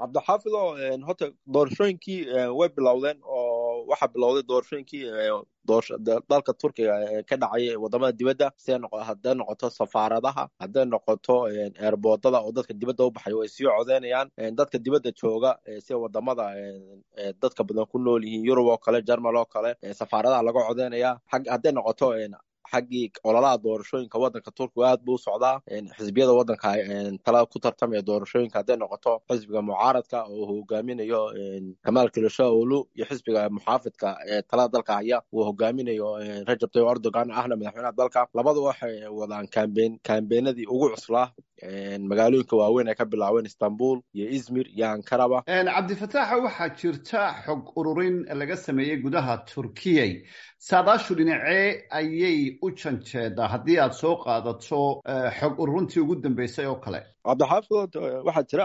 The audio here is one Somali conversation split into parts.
cabdixaafid oo horta doorashooyinkii way bilowdeen oo waxaa bilowday doorashooyinkii dalka turkiga ka dhacay wadamada dibadda si hadday noqoto safaaradaha hadday noqoto eerboodada oo dadka dibadda u baxay way sii codeynayaan dadka dibadda jooga si wadamada dadka badan ku nool yihiin yurub oo kale jermal oo kale safaaradaha laga codeynaya hadday noqoto xaggii ololaha doorashooyinka waddanka turkiga aad buu u socdaa xisbiyada waddanka tala ku tartamaya doorashooyinka hadday noqoto xisbiga mucaaradka oo hogaaminayo kamaal kilishaolu iyo xisbiga muxaafidka ee talada dalka haya uu hogaaminayo rajab tayyib erdogan ahna madaxweynaha dalka labadu waxay wadaan kambeyn kambeenadii ugu cuslaa magaalooyinka waaweyn ay ka bilaabeen istanbul iyo izmir iyo ankaraba cabdifataaxa waxaa jirta xog ururin laga sameeyey gudaha turkiyay saadaashu dhinacee ayay u janjeedaa haddii aad soo qaadato xog ururintii ugu dambeysay oo kale cabdixaafid waxaa jira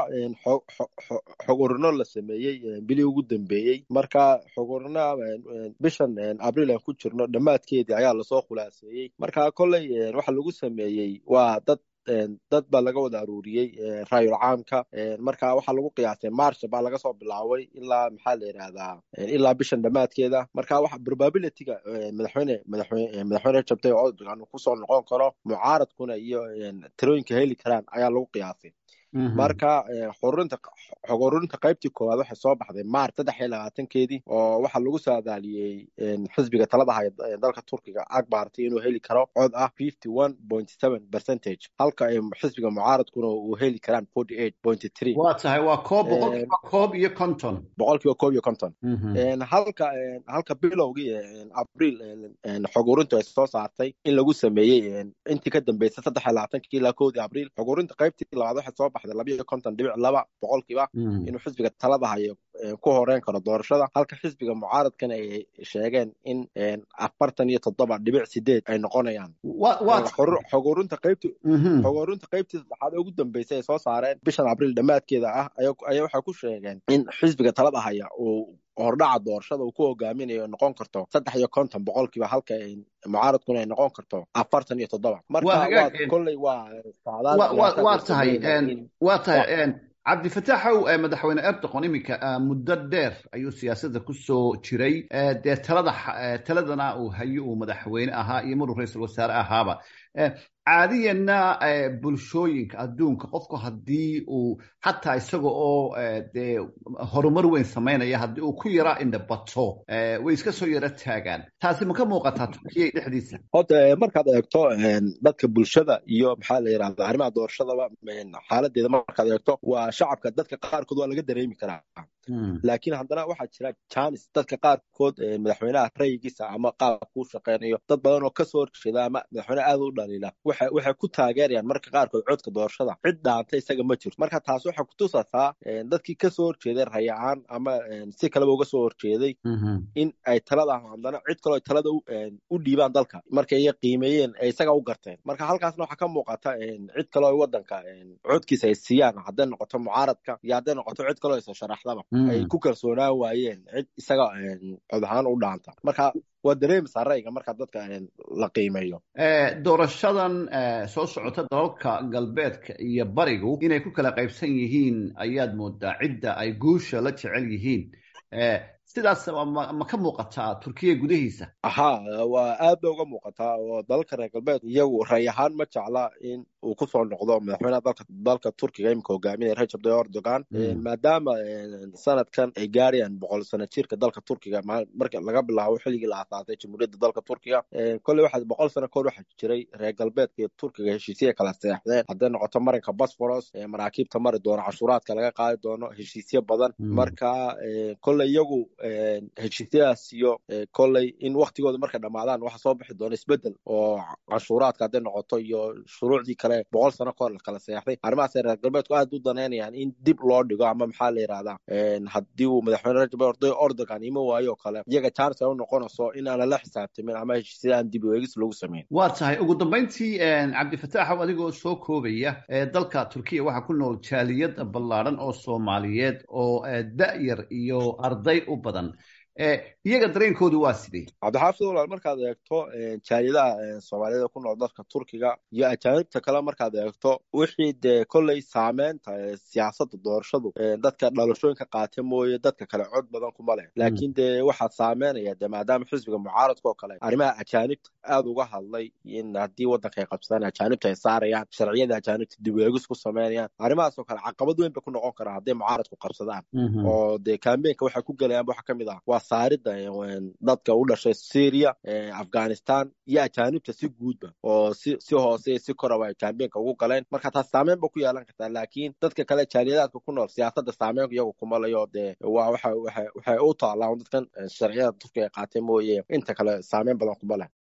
xog urino la sameeyey bilii ugu dambeeyey marka xog urina bishan abriil aan ku jirno dhammaadkeedii ayaa lasoo khulaaseeyey marka kolley waxa lagu sameeyey waa dad dad baa laga wada aruuriyey raayul caamka marka waxaa lagu qiyaasay marsha baa laga soo bilaabay ilaa maxaa la yidhahdaa ilaa bishan dhammaadkeeda marka waxa probabilityga madaxweyne madaxweyne madaxweyne rajab tayyip erdogan uu kusoo noqon karo mucaaradkuna iyo tirooyinka heli karaan ayaa lagu qiyaasay marka xururinta xog ururinta qaybtii koowaad waxay soo baxday maarch saddex iyo labaatankeedii oo waxaa lagu saadaaliyey xisbiga talada haya dalka turkiga akbarti inuu heli karo cod ah fifty one point seven percentage halka ay xisbiga mucaaradkuna uu heli karaan forty eight point three waa tahay waa koob boqolkiiba koob iyo konton boqolkiiba koob iyo konton halka halka bilowgii abriil xog ururintu ay soo saartay in lagu sameeyey intii ka dambeysay saddex iyo labaatankii ilaa kowdii abriil xog ururinta qaybtii labaad waxay soo baxday labayo konton dhibic laba boqolkiiba inuu xisbiga talada hayo ku horeyn karo doorashada halka xisbiga mucaaradkana ay sheegeen in afartan iyo toddoba dhibic sideed ay noqonayaan xog ururinta qaybti xog ururinta qaybtii saddexaad ee ugu dambeysay ay soo saareen bishan abriil dhammaadkeeda ah ayaa waxay ku sheegeen in xisbiga talada haya uu hordhaca doorashada uu ku hogaaminayo noqon karto saddex iyo konton boqolkiiba halka mucaaradkuna ay noqon karto afartan iyo toddoba marka kolley waa waa tahay waa tahay cabdifataaxow madaxweyne erdoqon iminka muddo dheer ayuu siyaasadda kusoo jiray dee talada taladana uu hayo uu madaxweyne ahaa iyo maruu ra-iisul wasaare ahaaba caadiyanna bulshooyinka adduunka qofku haddii uu xataa isaga oo dee horumar weyn samaynaya haddii uu ku yara indhabato way iska soo yaro taagaan taasi ma ka muuqataa turkiya dhexdiisa horta markaad eegto dadka bulshada iyo maxaa la yidhahda arrimaha doorashadaba xaaladeeda markaad eegto waa shacabka dadka qaarkood waa laga dareemi karaa laakiin haddana waxaa jira janis dadka qaarkood madaxweynaha rayigiisa ama qaabka ku shaqeynayo dad badan oo kasoo horjeeda ama madaxweyne aad u dhaliila waxay ku taageerayaan marka qaarkood codka doorashada cid dhaanta isaga ma jirto marka taas waxay kutusataa dadkii kasoo horjeeday rayacaan ama si kaleba uga soo horjeeday in ay talada haddana cid kaleo talada u dhiibaan dalka markay iya qiimeeyeen ay isaga u garteen marka halkaasna waxaa ka muuqata cid kaleo ay wadanka codkiisa ay siiyaan hadday noqoto mucaaradka iyo hadday noqoto cid kaleo isa sharaxdaba ay ku kalsoonaan waayeen cid isaga cod ahaan u dhaanta marka waa dareemaysaa rayga marka dadka la qiimeeyo doorashadan soo socota dalalka galbeedka iyo barigu inay ku kala qaybsan yihiin ayaad moodaa cidda ay guusha la jecel yihiin sidaas ma ka muuqataa turkiya gudahiisa ha waa aad ba uga muuqataa oo dalalka reer galbeed iyagu ray ahaan ma jecla in uu kusoo noqdo madaxweynaha dalka dalka turkiga imika hogaaminaya rajab tayyip erdogan maadaama sanadkan ay gaarayaan boqol sano jirka dalka turkiga marka laga bilaabo xilligii la aasaasay jamhuuriyadda dalka turkiga kolley waxa boqol sano kahor waxaa jiray reer galbeedka iyo turkiga heshiisya kala seexdeen hadday noqoto marinka bosforos maraakiibta mari doono cashuuraadka laga qaadi doono heshiisyo badan marka kolley iyagu heshiisyadaas iyo kolley in waktigooda markay dhamaadaan waxa soo bixi doona isbedel oo canshuuraadka hadday noqoto iyo shuruucdii kale boqol sano kahor la kala seexday arrimahaas reer galbeedku aad u danaynayaan in dib loo dhigo ama maxaa la yidhahdaa haddii uu madaxweyne rajab erdogan ima waayo o kale iyaga chance ay u noqonayso in aan lala xisaabtamin ama heshiisyada aan dib weegis lagu samayn waa tahay ugu dambayntii cabdifataaxow adigoo soo koobaya dalka turkiya waxaa ku nool jaaliyad ballaadhan oo soomaaliyeed oo da-yar iyo arday u badan iyaga dareenkoodu waa sidee cabdixaafid walaal markaad eegto jaaliyadaha soomaalida ku nool dalka turkiga iyo ajaanibta kale markaad eegto wixii dee kolley saameynta siyaasadda doorashadu dadka dhalashooyinka qaata mooye dadka kale cod badan kuma leh laakiin dee waxaa saameynaya de maadaama xisbiga mucaaradka oo kale arrimaha ajaanibta aada uga hadlay in haddii waddanka ay qabsadaan ajaanibta ay saarayaan sharciyada ajaanibta dibweegis ku sameynayaan arrimahaas oo kale caqabad weyn bay ku noqon karaa hadday mucaaradku qabsadaan oo dee kambeenka waxay ku gelayaan waxa kamid ah waa saaridda dadka u dhashay syria afghanistan iyo ajaanibta si guudba oo si si hoose si koraba ay kambeenka ugu galeen marka taas saameyn ba ku yeelan kartaa laakiin dadka kale jaaliyadaadka ku nool siyaasadda saameyn iyagu kuma layo dee waa waxa waxay u taallaan dadkan sharciyada turkiga ay qaatay mooye inta kale saameyn badan kuma leh